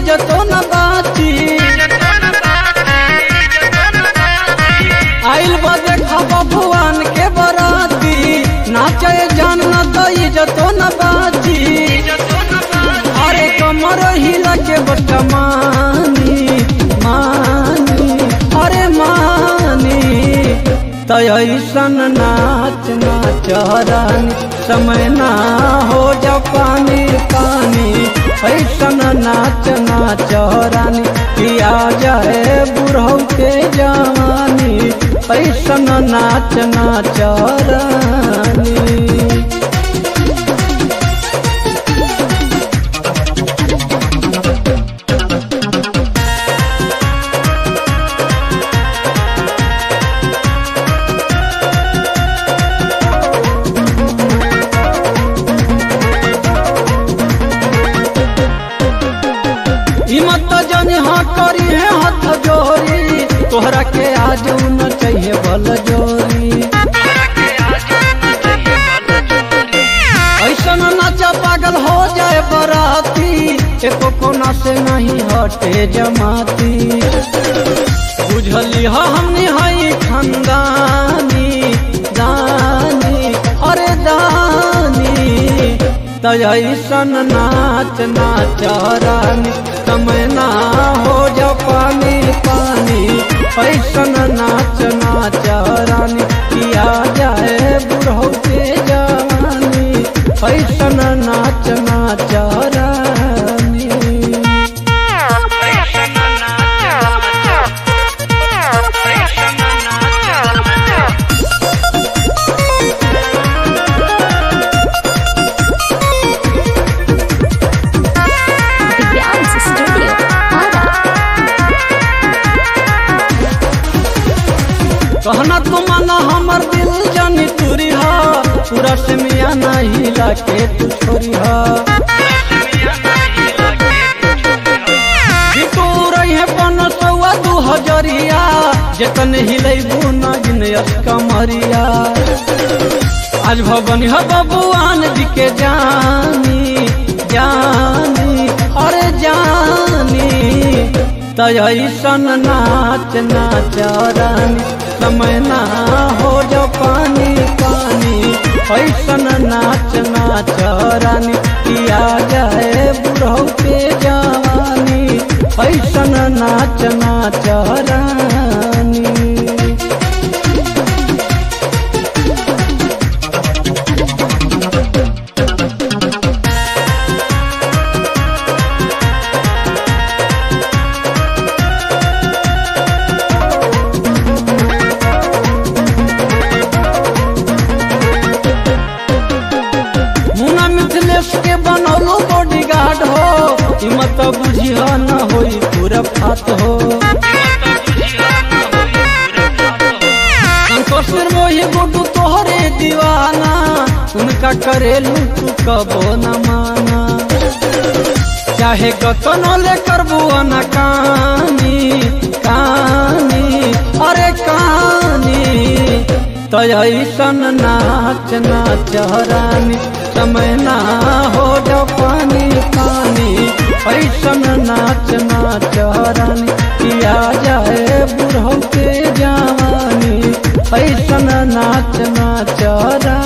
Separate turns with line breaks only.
इज्जतो न बाची आइल बजे खबा भुवन के बराती नाचे जान न तो इज्जतो न बाची अरे कमर हिला के बच्चा मानी मानी अरे मानी तैसन नाच नाच रानी समय ना हो जा पानी पानी ऐसन नाच नाच रानी किया जाए बुढ़ऊ के जवानी ऐसन नाच नाच रानी हिम्मत जन हाँ करी है हाथ जोरी तोहरा के आज न चाहिए बल जोरी ऐसा नाचा पागल हो जाए बराती एको कोना से नहीं हटे जमाती बुझली हा हमने हई खानदानी दानी अरे दानी तैसन नाच नाच रानी समय ना हो जा पानी पानी ऐसन नाच नाच रानी किया जाए बुढ़ऊ के जवानी ऐसन नाच नाच रानी
Dance Studio. Ara.
कहना तुमना हमर दिल जानी तुरी हा पूरा से मिया नहीं लाके तू छोरी हा बिटू रही है पन सौआ दू हजरिया जतन हिलैबू ना जिनयस कमरिया आज भवन ह बबुआन जी के जानी जानी अरे जानी तैसन नाच नाच रानी समय ना हो जा पानी पानी ऐसन नाच नाच रानी किया जाए बुढ़ऊ के जवानी ऐसन नाच नाच रानी मुना मिथिलेश के बनौलो बॉडी गार्ड हो हिम्मत बुझिया न होई पूरा फात हो संतोषर मोही गुड्डू तोहरे दीवाना उनका करेलू तू कबो न माना चाहे कतनो ले करबू न कानी कानी अरे कानी तैसन नाच नाच रानी समय ना हो जा पानी पानी ऐसन नाच नाच रानी किया जाए बुढ़ऊ के जवानी ऐसन नाच नाच रानी